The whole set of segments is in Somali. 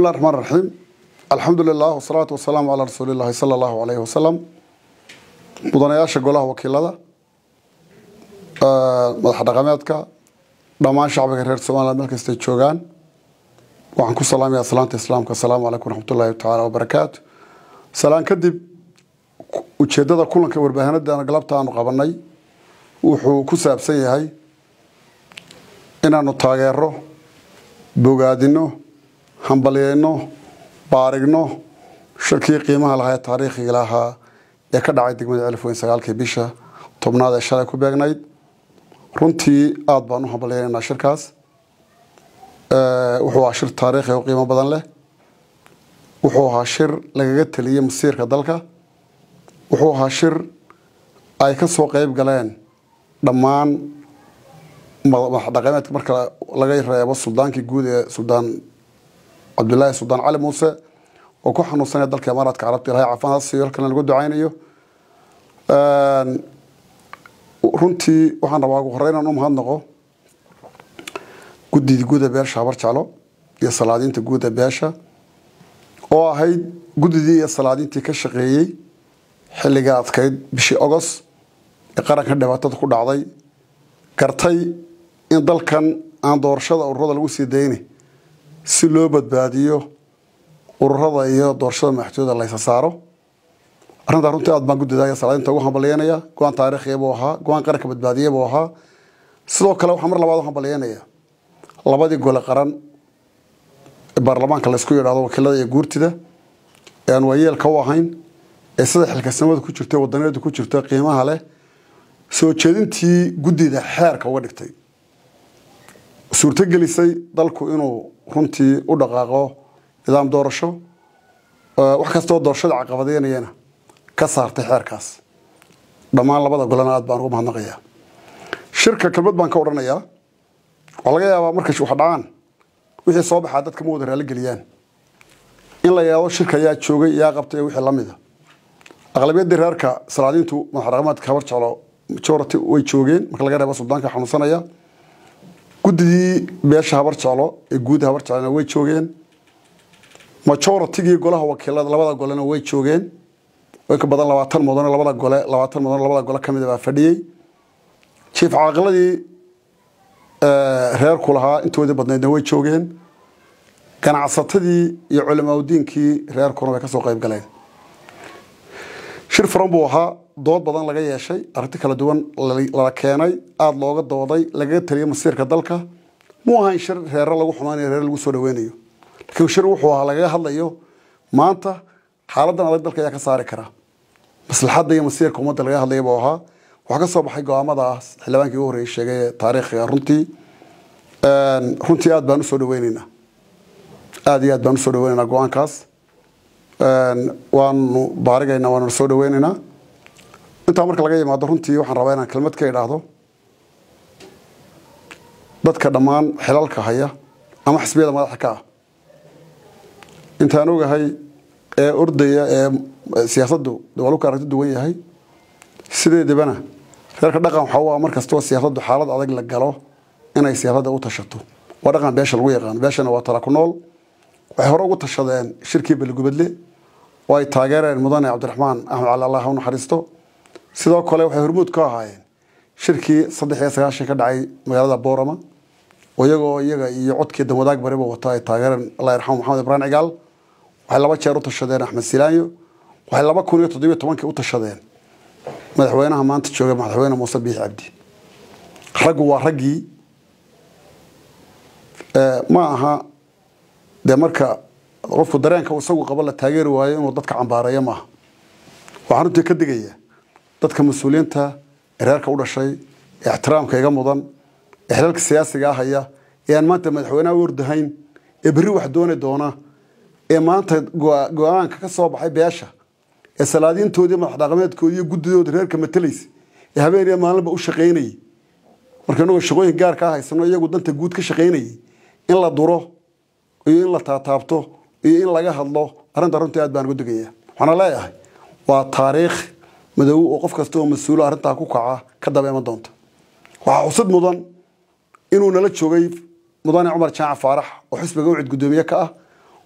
bismillahi raxmaan raxiim alxamdu lilah wasalaatu wasalaamu calaa rasuulillahi sala allahu alayhi wasalam mudanayaasha golaha wakiilada madax dhaqameedka dhammaan shacbiga reer somaliland meel kastay joogaan waxaan ku salaamayaa salaanta islaamka asalaamu calaykum waraxmatullahi tacaala wabarakaatu salaan kadib ujeedada kulanka warbaahinada galabta aanu qabanay wuxuu ku saabsan yahay inaanu taageero bogaadino hambalyeyno baarigno shirkii qiimaha lahaa ee taariikhiga lahaa ee ka dhacay degmada celifweyn sagaalkii bisha tobnaad ee shalay ku beegnayd runtii aada baan u hambalyeynaynaa shirkaas wuxuu ahaa shir taariikhi oo qiimo badan leh wuxuu ahaa shir lagaga teliyey masiirka dalka wuxuu ahaa shir ay ka soo qeyb galeen dhammaan madaxdhaqameedka marka laga reebo suldaankii guud ee suldaan cabdulaahi suldaan cali muuse oo ku xanuunsanaya dalka imaaraadka carabta ilahay caafimaad siiyo halkana lagu ducaynayo runtii waxaan rabaa ugu horey inaan u mahadnaqo guddidii guud ee beesha habar jeclo iyo salaadiinta guud ee beesha oo ahayd guddidii iyo salaadiintii ka shaqeeyey xilliga adkayd bishii ogos ee qaranka dhibaatada ku dhacday gartay in dalkan aan doorashada ururada lagu sii dayni si loo badbaadiyo ururada iyo doorashada madaxtooyada laysa saaro arrintaa runtii aad baan guddida salaadinta ugu hambalyeynaya go-aan taariikhiya buu ahaa go-aan qaranka badbaadiya buu ahaa sidoo kale waxaan mar labaad u hambalyeynaya labadii gole qaran ee baarlamaanka laysku yidhahdo wakiilada iyo guurtida ee aan waayeelka u ahayn ee sida xilkasamada ku jirta wadaneedu ku jirta qiimaha leh soo jeedintii guddida xeerka uga dhigtay suurtogelisay dalku inuu runtii u dhaqaaqo nidaam doorasho wax kastoo doorashada caqabadeynayana ka saartay xeerkaas dhammaan labada golena aad baan ugu mahadnaqayaa shirka kelmad baan ka odhanayaa waxaa laga yaabaa markay wax dhacaan wixii soo baxaa dadka ma wada raali geliyaan in la yaado shirka yaa joogay yaa qabtay iyo wixii lamida aqlabiyaddii reerka salaadiintu madax dhaqameedka habar jeclo majority way joogeen marka laga reebo suldaanka xanuunsanaya guddidii beesha habar jeclo ee guuda habar jeclona way joogeen majoritygii golaha wakiilada labada golena way joogeen in ka badan labaatan mudan labada gole labaatan mudan labada gole kamida baa fadhiyey jiif caaqiladii reerku lahaa intoodii badnaydna way joogeen ganacsatadii iyo culimaadudiinkii reerkuna way kasoo qeyb galeen shir furan buu ahaa dood badan laga yeeshay arrinti kala duwan lala keenay aada looga dooday lagaga taliyay masiirka dalka muu ahayn shir reere lagu xumaynayo reere lagu soo dhaweynayo laakiin shir wuxuu ahaa lagaga hadlayo maanta xaaladan adag dalka ayaa ka saari kara maslaxadda iyo masiirka ummadda laga hadlaya buu ahaa waxaa ka soo baxay go-aamadaas xildhibaankii ugu horreeyay sheegay ee taariikhiga runtii runtii aada baan usoo dhaweyneynaa aada iyo aad baan usoo dhaweyneynaa go-aankaas waanu baarigaynaa waanuna soo dhaweyneynaa intaa marka laga yimaado runtii waxaan rabaa inaan kelmad ka idhaahdo dadka dhammaan xilalka haya ama xisbiyada madaxa ka ah intaan ogahay ee ordaya ee siyaasaddu waa ka aragti duwan yahay sideedabana reerka dhaqan waxaa u ah mar kastoo siyaasaddu xaalad adag la galo inay siyaasadda u tashato waa dhaqan beesha lagu yaqaano beeshana waa tala ku nool waxay hore ugu tashadeen shirkii beligubadle oo ay taageereen mudane cabdiraxmaan axmed cali allah u naxariisto sidoo kale waxay hormuud ka ahaayeen shirkii saddex iyo sagaashan ka dhacay magaalada boorama oo iyagoo iyaga iyo codkii danwadaag bariba wata ay taageereen allah yarxamu maxamed ibrahim cigaal waxay laba jeer u tashadeen axmed silaanyo waxay laba kun iyo toddobiyo tobankii u tashadeen madaxweynaha maanta jooga madaxweyne muuse biix cabdi raggu waa raggii ma aha dee marka qofku dareenka isagu qabo la taageeri waayo inuu dadka cambaareeyo maaha waxaan runtii ka digaya dadka mas-uuliyiinta ee reerka u dhashay ee ixtiraamka iga mudan ee xilalka siyaasiga ah haya ee aan maanta madaxweynaha u ordahayn ee berri wax dooni doona ee maanta go-aanka ka soo baxay beesha ee salaadiintoodii madax dhaqameedkoodii iyo guddidooda reerka matalaysa ee habeen iyo maalinba u shaqaynayay marka inagoo shaqooyin gaar kaa haysano iyagu danta guud ka shaqaynayay in la duro iyo in la taataabto iyo in laga hadlo arrinta runtii aad baan ugu digaya waxaana leeyahay waa taariikh madow oo qof kasta oo mas-uulo arrintaa ku kaca ka daba iman doonta waxaa xusid mudan inuu nala joogay mudane cumar jaac faarax oo xisbiga ucid guddoomiye ka ah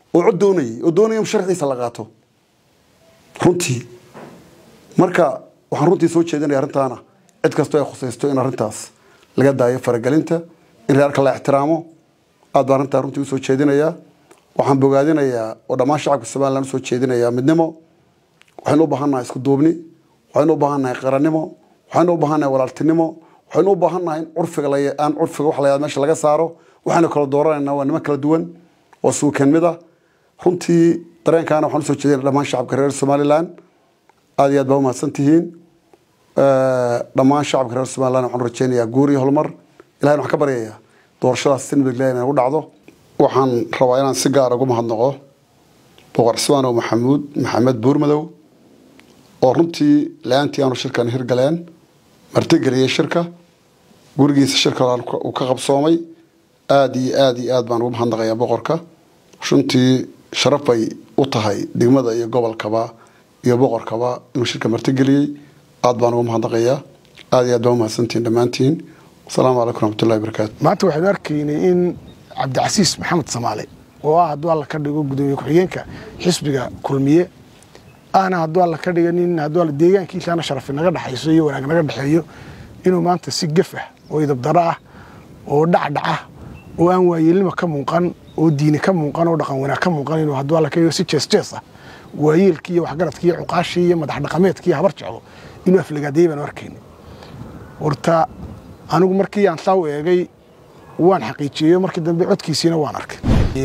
oo cod doonayay oo doonaya in sharciisa la qaato runtii marka waxaan runtii soo jeedinaya arrintaana cid kastoo ay khusaysto in arrintaas laga daayo faragelinta in reerka la ixtiraamo aad baa arrintaa runtii usoo jeedinayaa waxaan bogaadinayaa oo dhammaan shacabka somalilan usoo jeedinayaa midnimo waxaynu u baahannahay isku duubni waxaynu u baahannahay qarannimo waxaynu u baahannahay walaaltinimo waxaynu u baahannahay in curfiga aan curfiga wax la yahada meesha laga saaro waxaynu kala dooranaynaa waa niman kala duwan oo suukan mid ah runtii dareenkaana waxaan usoo jeedinaya dhammaan shacabka reer somalilan aad iyo aad baa umahadsan tihiin dhammaan shacabka reer somalilan waxaan rajeynayaa guur iyo horumar ilahay waxaan ka baryayaa doorashadaas si nabadgelya inay ugu dhacdo waxaan rabaa inaan si gaar ugu mahadnaqo boqor cismaanow maxamuud maxamed buurmadow oo runtii la-aantii aanu shirkan hirgaleen martigeliyey shirka gurigiisa shirka uu ka qabsoomay aada iyo aada iyo aad baan ugu mahadnaqayaa boqorka runtii sharaf bay u tahay degmada iyo gobolkaba iyo boqorkaba inuu shirka martigeliyey aad baan ugu mahadnaqayaa aada iyo aad baa umahadsantihiin dhammaantiin asalaamu calaykum raxmatullahi barakaatu maanta waxaynu arkaynay in cabdicasiis maxamed samaale oo ah hadduu alla ka dhigo gudoomiye ku-xigeenka xisbiga kulmiye ahna hadduu alla ka dhiga nin hadduu alla deegaankiisaana sharafi naga dhexayso iyo wanaag naga dhexeeyo inuu maanta si gef ah oo idabdaro ah oo dhacdhac ah oo aan waayeelnima ka muuqan oo diini ka muuqan oo dhaqan wanaag ka muuqan inuu hadduu alla ka dhigo si jees jees ah waayeelkii iyo waxgaradkii iyo cuqaashii iyo madax dhaqameedkii habar jeclo inuu aflagaadeeyey baanu arkaynay horta anigu markii aan saa u eegay waan xaqiijiyeyo markii dambe codkiisiina waan arkay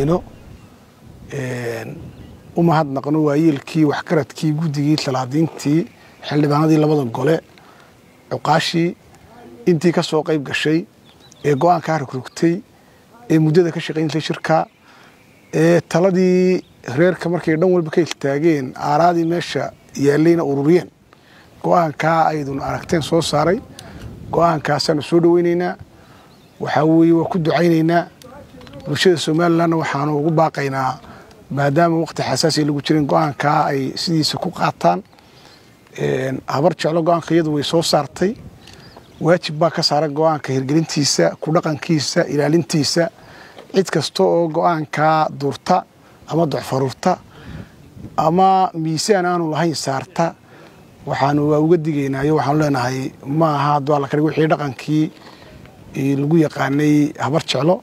u mahadnaqno waayeelkii waxgaradkii guddigii talaadiintii xildhibaanadii labada gole cuqaashii intii ka soo qayb gashay ee go-aankaa rogrogtay ee muddada ka shaqayntay shirka ee taladii reerka markay dhan walba ka iltaageen aaraadii meesha yaallayna ururiyeen go-aankaa aydun aragteen soo saaray go-aankaasaanu soo dhoweynaynaa waxaa weeye waa ku ducaynaynaa bulshada somalilanna waxaanu ugu baaqaynaa maadaama waqti xasaasiya lagu jirin go-aankaa ay sidiisa ku qaataan habar jeclo go-aanka iyadu way soo saartay waajib baa ka saaran go-aanka hirgelintiisa ku dhaqankiisa ilaalintiisa cid kasta oo go-aankaa durta ama docfaruurta ama miisaan aanu lahayn saarta waxaanu waa uga digaynayo waxaanu leenahay ma aha hadduu alla kadhig wixii dhaqankii lagu yaqaanay habar jeclo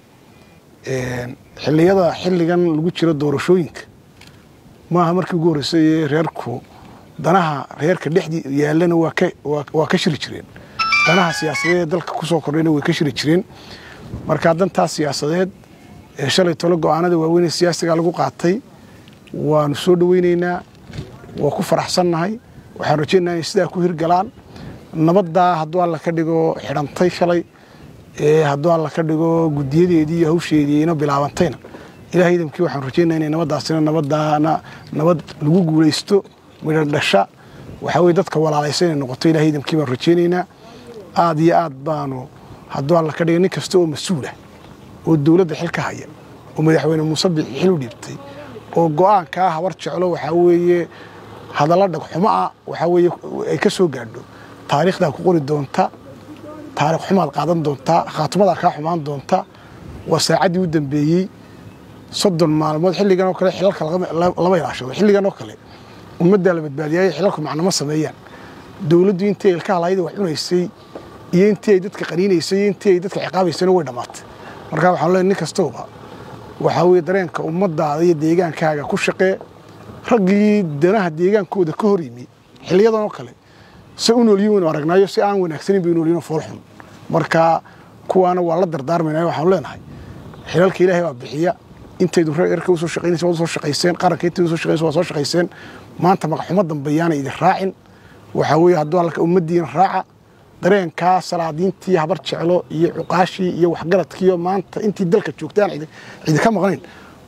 xilliyada xilligan lagu jiro doorashooyinka maaha markii ugu horreysay ee reerku danaha reerka dhexdii yaallana waa ka shiri jireen danaha siyaasadeed ee dalka kusoo kordhayna way ka shiri jireen marka dantaas siyaasadeed ee shalay tolo go-aanada waaweynee siyaasiga lagu qaatay waanu soo dhoweynaynaa waa ku faraxsannahay waxaan rajaynaha inay sidaa ku hirgalaan nabaddaa hadduu alla ka dhigo xidhantay shalay ee hadduu alla ka dhigo guddiyadeedii iyo hawsheedii ina bilaabantayna ilahay idamkii waxaan rajaynaa inay nabaddaasina nabadaana nabad lagu guulaysto midho dhasha waxaa weye dadka walaalaysa inay noqoto ilahay idamkii baan rajaynaynaa aad iyo aad baanu hadduu alla ka dhiga nin kasta oo mas-uulah oo dowladda xil ka haya oo madaxweyne muuse bixi xil u dhiibtay oo go-aankaa habar jeclo waxaa weeye hadalla dhagxumo ah waxaa weeye ay ka soo gaadho taariikhdaa ku qori doonta taarikh xumaad qaadan doontaa khaatimadaa kaa xumaan doonta waa saacaddii u dambeeyey soddon maalmood xilligan oo kale xilalka lama ilaashado xilligan oo kale ummaddaa la badbaadiyaayo xilalku macnama sameeyaan dowladdu intii ilka halayda wax cunaysay iyo intii ay dadka qaniinaysay iyo intii ay dadka ciqaabaysayna way dhammaatay marka waxaan leeyahay nin kastooba waxaa weeye dareenka ummadaada iyo deegaankaaga ku shaqee raggii danaha deegaankooda ka hor yimi xiliyadan oo kale se u noolyiin waynu aragnaayo si aan wanaagsanin bay noolyiin foolxun marka kuwaana waa la dardaarmaynayo waxaanu leenahay xilalka ilaahay baa bixiya intaydu reerka usoo shaqaynaysa waad usoo shaqayseen qaranka intaydu usoo shaqaynaysa waa soo shaqayseen maanta magaxumo dambeeyaana idin raacin waxaa weeye hadduu allaka ummaddiina raaca dareenkaa salaadiintii habar jeclo iyo cuqaashii iyo waxgaradkiiyo maanta intii dalka joogtay aan idinka maqnayn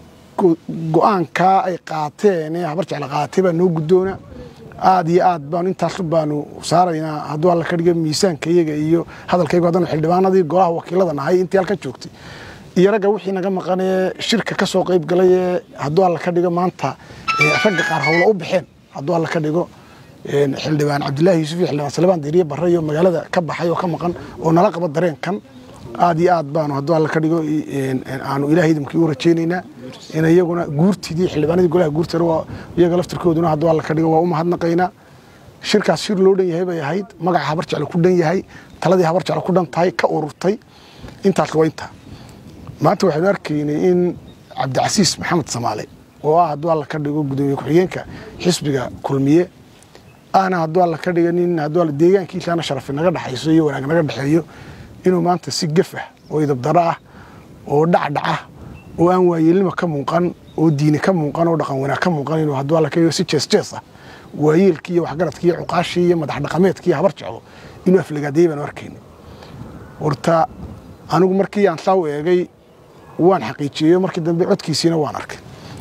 go-aankaa ay qaateen ee habar jeclo qaadatay baa noo guddoona aad iyo aad baanu intaasu baanu saaraynaa hadduu alla ka dhiga miisaanka iyaga iyo hadalkaygu haddanu xildhibaanadii golaha wakiilada nahay intii halkan joogtay iyo ragga wixii naga maqanee shirka ka soo qayb galay ee hadduu alla ka dhigo maanta ragga qaar howla u baxeen hadduu alla ka dhigo xildhibaan cabdilaahi yuusuf iyo xildhibaan salebaan diiriye barre iyo magaalada ka baxay oo ka maqan oo nala qaba dareenkan aad iyo aad baanu hadduu alla ka dhigo aanu ilahay idamkii u rajaynaynaa in iyaguna guurtidii xildhibaanadii golaha guurtana waa iyaga laftirkooduna hadduu alla ka dhigo waa u mahadnaqaynaa shirkaas shir loo dhan yahay bay ahayd magaca habar jeclo ku dhan yahay taladii habar jeclo ku dhan tahay ka ururtay intaas waa intaa maanta waxaynu arkaynay in cabdicasiis maxamed samaale oo ah hadduu alla ka dhigo gudoomiye ku-xigeenka xisbiga kulmiye ahna hadduu alla ka dhiga nin hadduu alla deegaankiisaana sharafi naga dhexayso iyo wanaag naga dhexeeyo inuu maanta si gaf ah oo idabdaro ah oo dhacdhac ah oo aan waayeelnima ka muuqan oo diini ka muuqan oo dhaqan wanaag ka muuqan inuu hadduu alla ka dhigo si jees jees ah waayeelkii iyo waxgaradkii iyo cuqaashii iyo madax dhaqameedkii habar jeclo inuu aflagaadeeyey baanu arkayna horta anigu markii aan saa u eegay waan xaqiijiyeyo markii dambe codkiisiina waan arkay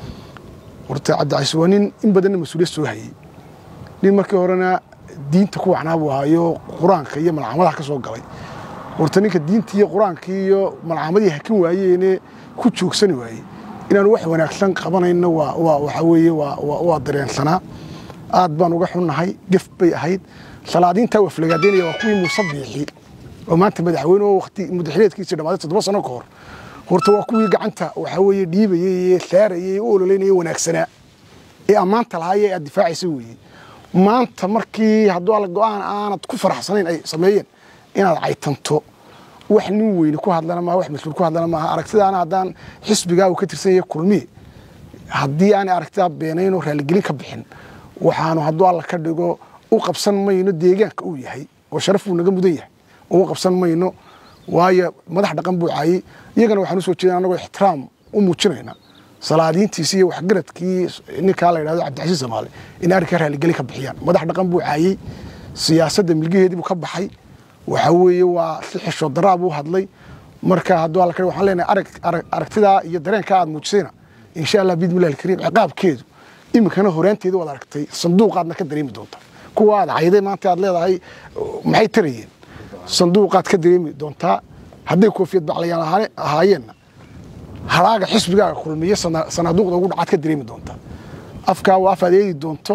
horta cabdicasiis waa nin in badanna mas-uuliyad soo hayey nin markii horena diinta ku wacnaa buu ahaayo qur-aanka iyo malcamadaha ka soo galay horta ninka diintii iyo qur-aankii iyo malcamadii hakin waayeene ku joogsani waayey inaanu wax wanaagsan qabanayno waa waa waxa weeye waa waa waa dareensanaa aad baan uga xunnahay gef bay ahayd salaadiintaa waflagaadeynaya waa kuwii muuse biixi oo maanta madaxweyne oo waqti mudaxileedkiisii dhammaaday toddoba sano ka hor horta waa kuwii gacanta waxaa weeye dhiibayey ee saarayey ee u ololeynaya wanaagsanaa ee ammaanta lahaay ee aad difaacaysa weeye maanta markii hadduu alla go-aan aanad ku faraxsanayn ay sameeyeen inaad caytanto wax nin weyne ku hadlana maaha wax mas-uul ku hadlana maaha aragtidaana haddaan xisbigaa uu ka tirsan yahay kulmiye haddii aanay aragtidaa beenayn oo raaligelin ka bixin waxaanu hadduu alla ka dhigo u qabsan mayno deegaanka uu yahay oo sharaf uu naga mudan yahay oo u qabsan mayno waayo madax dhaqan buu caayey iyagana waxaan usoo jeedana anagoo ixtiraam u muujinayna salaadiintiisi iyo waxgaradkii ninkaa la yidhahdo cabdicasiis samaale in arrinkaa raaligeli ka bixiyaan madax dhaqan buu caayey siyaasadda milgaheedii buu ka baxay waxa weeye waa si xishood daraa buu hadlay marka hadduu alla ka waxaan leenahay arag arag aragtidaa iyo dareenkaa aad muujisayna insha allah biidmillahi alkariim ciqaabkeedu iminkana horaanteeda waad aragtay sanduuqaadna ka dareemi doonta kuwa aad cayday maanta aad leedahay maxay tarayeen sanduuqaad ka dareemi doontaa hadday koofiyad baclayaan ahaayeenna haraaga xisbigaaga kulmiye sanaaduuqda ugu dhacaad ka dareemi doontaa afkaa waa af aad eedi doonto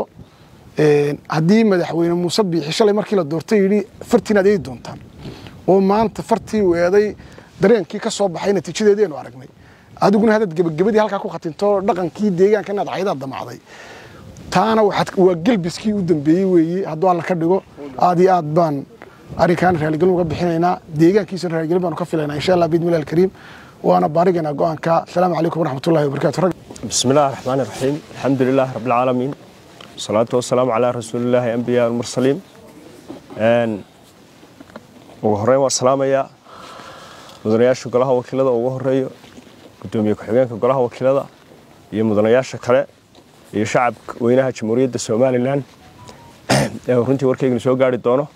haddii madaxweyne muuse biixi shalay markii la doortay yidhi fartiin aad eedi doontaan oo maanta fartii uu eeday dareenkii ka soo baxay natiijadeedienu aragnay adiguna haddaad gebagabadii halkaa ku khatinto dhaqankii deegaanka inaad caydaad damacday taana waa gelbiskii u dambeeyey weeye hadduu alla ka dhigo aad iyo aad baan arrinkaan raaligelin uga bixinaynaa deegaankiisana raaligelin baanu ka filaynaa insha allah biidmillahi alkariim waana baarigaynaa go-aanka asalaamu calaykum waraxmatullahi wabarakatu بسم الله الرحمن الرحيم الحمد لله رب العالمين والصلاة والسلام على رسول الله أنبياء المرسلين أن وهرين والسلام يا مدنياش قلها وكيلة وهرين قدومي كحجين قلها وكيلة يا مدنياش كلا يا شعب وينها جمهورية الصومال الآن runtii warkayga soo gaari doono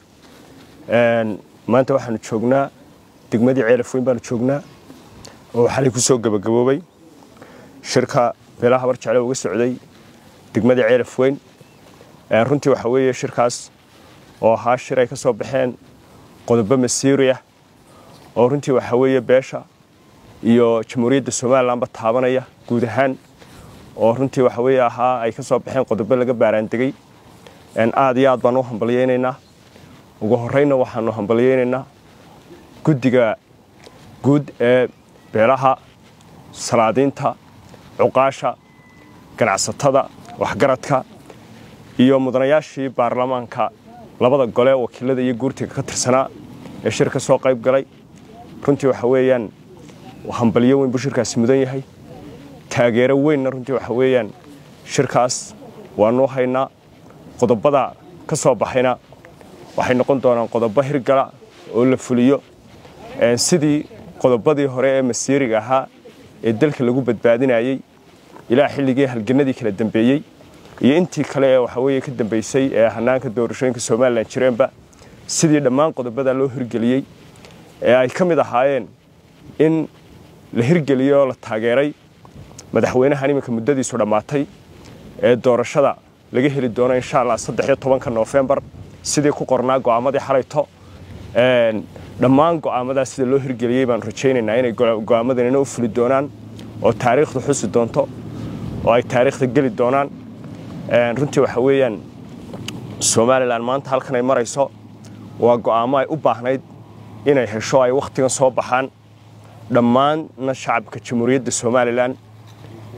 maanta waxaanu joognaa degmadii ceelaf weyn baanu joognaa oo xalay ku soo gabagaboobay shirka beelaha habar jecle uga socday degmadii ceelaf weyn runtii waxa weeye shirkaas oo ahaa shir ay ka soo baxeen qodobo masiiri ah oo runtii waxa weeye beesha iyo jamhuuriyadda somalilanba taabanaya guud ahaan oo runtii waxa weeye ahaa ay ka soo baxeen qodobo laga baaraandegey aad iyo aad baan u hambalyaynaynaa ugu horreynna waxaanu hambalyaynaynaa guddiga guud ee beelaha salaadiinta cuqaasha ganacsatada waxgaradka iyo mudanayaashii baarlamaanka labada gole wakiilada iyo guurtiga ka tirsanaa ee shir ka soo qayb galay runtii waxa weeyaan hambalyo weyn buu shirkaasi mudan yahay taageero weynna runtii waxa weeyaan shirkaas waanuu haynaa qodobada ka soo baxayna waxay noqon doonaan qodobo hirgala oo la fuliyo sidii qodobadii hore ee masiiriga ahaa ee dalka lagu badbaadinayey ilaa xilligii halganadii kala dambeeyey iyo intii kale ee waxaweye ka dambeysay ee hanaanka doorashooyinka somalilan jireenba sidii dhammaan qodobada loo hirgeliyey ee ay ka mid ahaayeen in la hirgeliyey oo la taageeray madaxweynahan iminka muddadiisu dhammaatay ee doorashada laga heli doono insha allah saddex iyo tobanka noofembar sidii ku qornaa go'aamadii xalayto dhammaan go'aamadaas sida loo hirgeliyey baan rajaynaynaa inay go'aamadanina u fuli doonaan oo taariikhda xusi doonto oo ay taariikhda geli doonaan runtii waxa weeyaan somalilan maanta halkan ay marayso waa go'aamo ay u baahnayd inay hesho ay wakhtigan soo baxaan dhammaanna shacabka jamhuuriyadda somalilan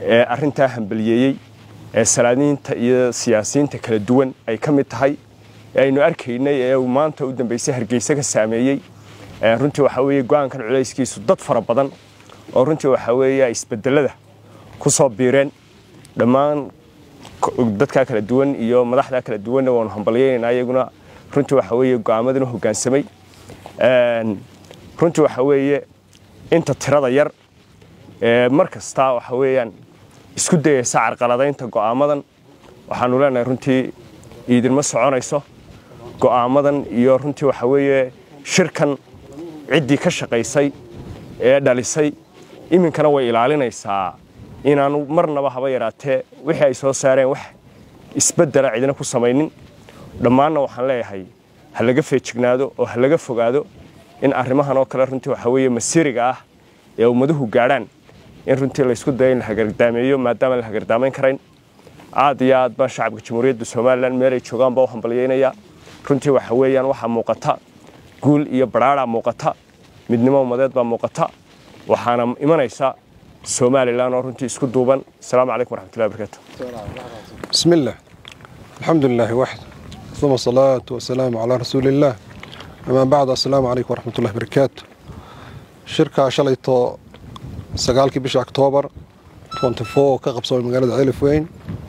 ee arrintaa hambaliyeeyey ee salaadiinta iyo siyaasiyiinta kala duwan ay ka mid tahay ee aynu arkaynay ee uu maanta u dambeysay hargeysa ka saameeyey runtii waxaa weeye go-aankan culayskiisu dad fara badan oo runtii waxaa weeye isbedelada ku soo biireen dhammaan dadkaa kala duwan iyo madaxdaa kala duwanna waanu hambalyeynayna iyaguna runtii waxaa weeye go-aamadan u hoggaansamay runtii waxaa weeye inta tirada yar ee mar kasta waxa weeyaan isku dayaysa carqaladaynta go'aamadan waxaanu leenahay runtii iidinma soconayso go'aamadan iyo runtii waxa weeye shirkan ciddii ka shaqaysay ee dhalisay iminkana way ilaalinaysaa inaanu marnaba haba yaraatee wixii ay soo saareen wax isbeddela cidina ku samaynin dhammaanna waxaan leeyahay ha laga feejignaado oo ha laga fogaado in arrimahan oo kale runtii waxa weeye masiriga ah ee ummaduhu gaadhaan in runtii laysku dayo in la hagardaameeyo maadaama la hagardaamayn karayn aad iyo aad baan shacabka jamhuuriyadda somalilan meelay joogaan baa u hambalyaynayaa runtii waxa weeyaan waxaa muuqata guul iyo badhaadhaa muuqata midnimo ummadeed baa muuqata waxaana imanaysa somalilan oo runtii isku duuban asalaamu calaykum waraxmatullahi barakaatu بسم الله الحمد لله وحده ثم الصلاة والسلام على رسول الله أما بعد السلام عليكم ورحمة الله وبركاته شركة شليتو سقالكي بش أكتوبر 24 كقبصة من مقالة عيلف وين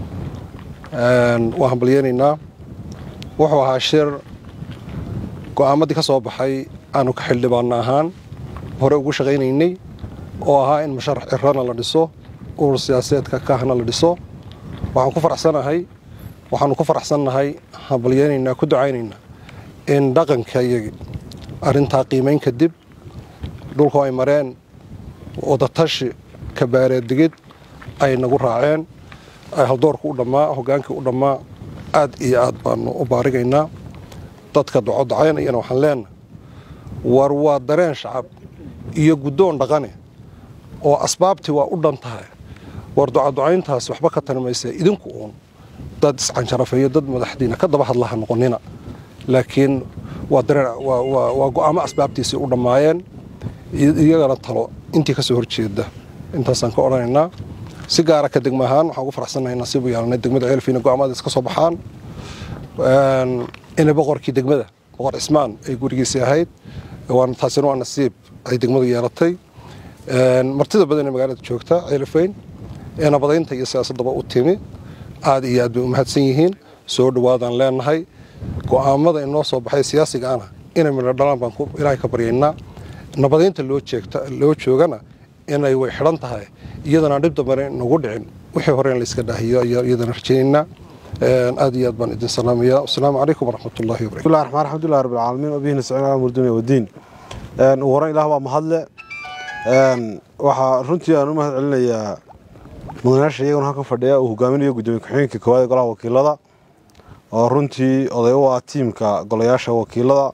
وهم بليانينا وحوها شر go'aamadii ka soo baxay aanu ka xildhibaana ahaan hore ugu shaqaynaynay oo ahaa in musharax cirana la dhiso urur siyaasadeedka kaahna la dhiso waxaan ku faraxsanahay waxaanu ku faraxsannahay hambalyeynaynaa ku ducaynaynaa in dhaqanka iyagi arrintaa qiimayn kadib dhulku ay mareen wadatashi kabaareed digid ay nagu raaceen ay haldoorku u dhammaa hoggaankii u dhammaa aad iyo aad baanu u baarigaynaa dadka docodacaynayana waxaan leenahay war waa dareen shacab iyo guddoon dhaqane oo asbaabtii waa u dhan tahay war ducaducayntaas waxba ka tanimaysa idinku uun dad iscanjarafeeyo dad madaxdiina ka daba hadlaha noqonina laakiin waa dareen waa go'aamo asbaabtiisii u dhammaayeen iyagana talo intii ka soo horjeeda intaasaan ka odhanaynaa si gaara ka degma ahaan waxaan ugu faraxsannahay nasiibu yeelanay degmada ceelfiina go'aamadaas ka soo baxaan inay boqorkii degmada boqor cismaan ay gurigiisii ahayd waana taasina waa nasiib ay degmadu yeelatay martida badan ee magaalada joogta ceelifweyn ee nabadaynta iyo siyaasaddaba u timi aad iyo aad bay u mahadsan yihiin soo dhowaadaan leenahay go'aamada inoo soo baxay siyaasiga ana inay midho dhalaan baan ilaahay ka baryaynaa nabadaynta loo joogana inay way xidhan tahay iyadana dhib dambana nagu dhicin wixii hore in layska dhaahiyo ayaa iyadana rajaynaynaa aad iyo aad baan idin salaamaya asalaamu calaykum waraxmat ullahi wabarakatu bismillahi raxmaan alxamdulilah rabbil caalamiin wabihi nastaciin ala murdunya wadiin ugu horan ilaah baa mahadle waxaa runtii aan u mahad celinayaa mudanayaasha iyaguna halkan fadhiya uu hogaaminayo gudoomiye ku-xigeenka koowaad ee golaha wakiilada oo runtii oday u ah tiimka golayaasha wakiilada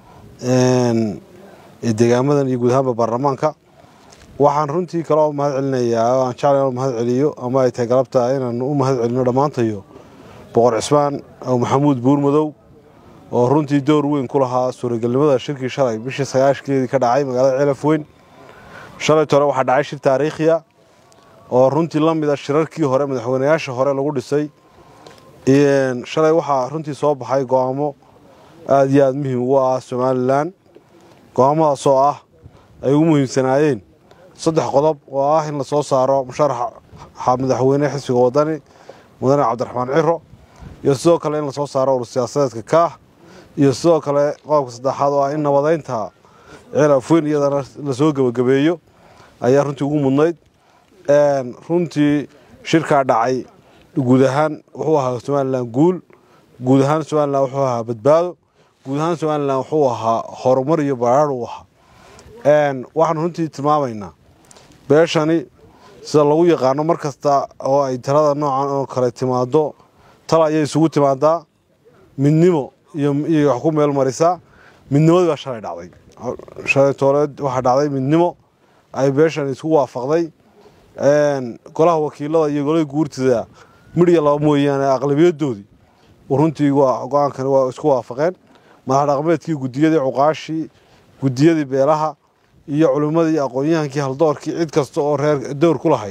ee deegaamadan iyo guud ahaanba baarlamaanka waxaan runtii kaloo mahad celinayaa aan jeclay inaan mahad celiyo ama ay tahay galabta inaan u mahad celino dhammaantayo boqor cismaan oo maxamuud buurmadow oo runtii door weyn ku lahaa suuragelnimada shirkii shalay bishii sagaashkeedii ka dhacay magaalada ceelaf weyn shalayt hore waxaa dhacay shir taariikhiya oo runtii la mid a shirarkii hore madaxweynayaasha hore lagu dhisay shalay waxaa runtii soo baxay go'aamo aada iyo aada muhiim ugu ah somalilan go'aamadaas oo ah ay ugu muhiimsanaayeen saddex qodob oo ah in lasoo saaro musharaxa madaxweyne xisbiga wadani mudane cabdiraxmaan ciro iyo sidoo kale in lasoo saaro urur siyaasadeedka kaah iyo sidoo kale qodobka saddexaad oo ah in nabadaynta ceelafweyn iyadana lasoo gebagabeeyo ayaa runtii ugu mudnayd runtii shirkaa dhacay guud ahaan wuxuu ahaa somalilan guul guud ahaan somalilan wuxuu ahaa badbaado guud ahaan somalilan wuxuu ahaa horumar iyo baraar uu ahaa waxaanu runtii tilmaamaynaa beeshani sida lagu yaqaano mar kasta oo ay talada noocan oo kale timaado tal ayay isugu timaadaa midnimo iyo wax ku meel marisaa midnimadii baa shalay dhacday shalay tooleed waxaa dhacday midnimo ay beeshan isku waafaqday golaha wakiilada iyo golahii guurtida midhiya laba mooyaane aqlabiyadoodii runtii go-aankani waa isku waafaqeen madax dhaqameedkii gudiyadii cuqaashii gudiyadii beelaha iyo culimmadii aqoon-yahankii haldoorkii cid kasta oo reer dowr ku lahayd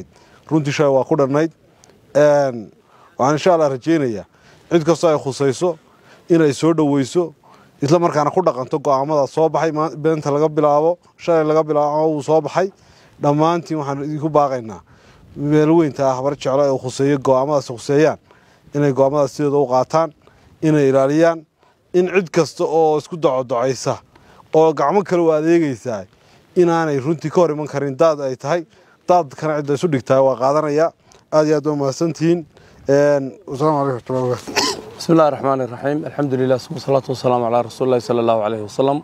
runtii shalay waa ku dhannayd waxaan insha allah rajaynayaa cid kastoo ay khusayso inay soo dhoweyso isla markaana ku dhaqanto go'aamada soo baxay beenta laga bilaabo shalay laga bilaabo uu soo baxay dhammaantiin waxaan idinku baaqaynaa meelweynta ah habar jeclo ee khuseeyo go'aamadaasi khuseeyaan inay go'aamadaas sidooda u qaataan inay ilaaliyaan in cid kasta oo isku docodocaysa oo gacmo kale u adeegaysaa inaanay runtii ka hor iman karin daad ay tahay daadkana cidda isu dhigtahay waa qaadanaya aad iyo aad waa mahadsantihiin wasalaamu calaykum waraxmatullahi wabarakatu بسم الله الرحمن الرحيم الحمد لله ثم الصلاة والسلام على رسول الله صلى الله عليه وسلم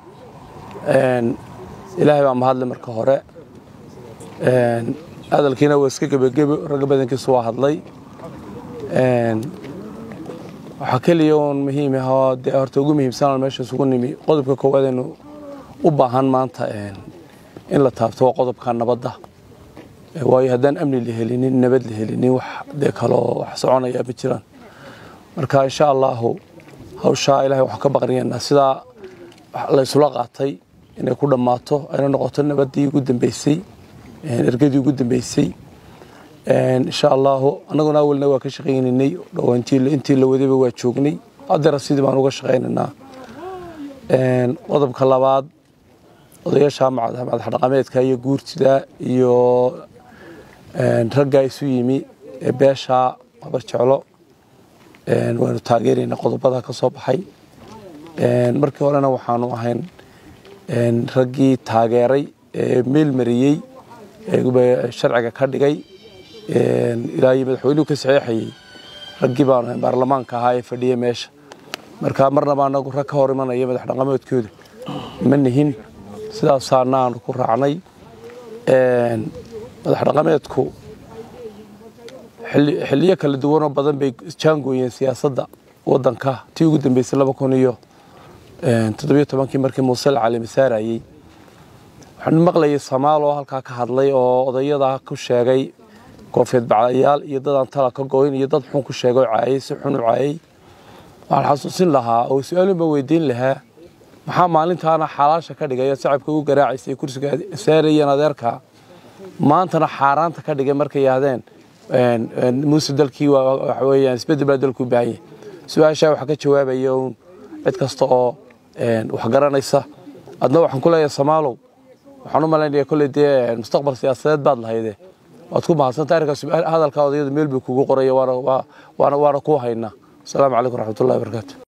إلهي baa mahadle marka hore hadalkiina waa iska gebagebe ragga badankiisu waa hadlay waxaa keliya uun muhiim ahoo dee horta ugu muhiimsanaan meesha isugu nimi qodobka koowaad aynu u baahan maanta in la taabto waa qodobka nabadda waayo haddaan amni la helinin nabad la helinin wax dee kaloo wax soconaya ma jiraan marka insha allahu hawshaa ilahay waxaan ka baqriyanaa sidaa la isula qaatay inay ku dhammaato ayna noqoto nabaddii ugu dambeysay ergadii ugu dambeysay insha allahu annaguna awalna waa ka shaqaynaynay intii la wadayba waa joognay haddera sidii baan uga shaqaynaynaa qodobka labaad odayaasha madax dhaqameedka iyo guurtida iyo raggaa isu yimi ee beesha habar jeclo waynu taageeraynaa qodobada ka soo baxay markii horena waxaanu ahayn raggii taageeray ee meel mariyey sharciga ka dhigay ilaa iyo madaxweynuhu ka saxeexayey raggii baanu ahayn baarlamaanka ahaa ee fadhiya meesha marka marnaba anagu rag ka hor imanaya madax dhaqameedkooda ma nihin sidaasaana aanu ku raacnay madax dhaqameedku xiliyo kala duwanoo badan bay jaangooyeen siyaasadda wadanka tii ugu dambeysay laba kun iyo toddobiyo tobankii markii muuse cali masaarayey waxaan maqlayay samaal oo halkaa ka hadlay oo odayada ku sheegay koofeed bacdayaal iyo dadaan tala ka goyn iyo dad xun ku sheegay oo caayay si xun u caayay waxaan xasuusin lahaa oo su-aalun baan weydiin lahaa maxaa maalintaana xalaasha ka dhigay sacabka ugu garaacaysay kursiga saarayeen adeerka maantana xaaraanta ka dhigay markay yaahdeen muuse dalkii waxa weeyaan isbedel baa dalku baahanya su-aashaa waxaa ka jawaabaya uun cid kasta oo wax garanaysa adna waxaan ku leeyahay samaalow waxaan u malaynaya kolley dee mustaqbal siyaasadeed baad lahayde waad ku mahadsanta arrinkaas hadalkaa odayadu meel buu kugu qoraya waana waana waana ku haynaa asalaamu calaykum waraxmatullahi wabarakaatu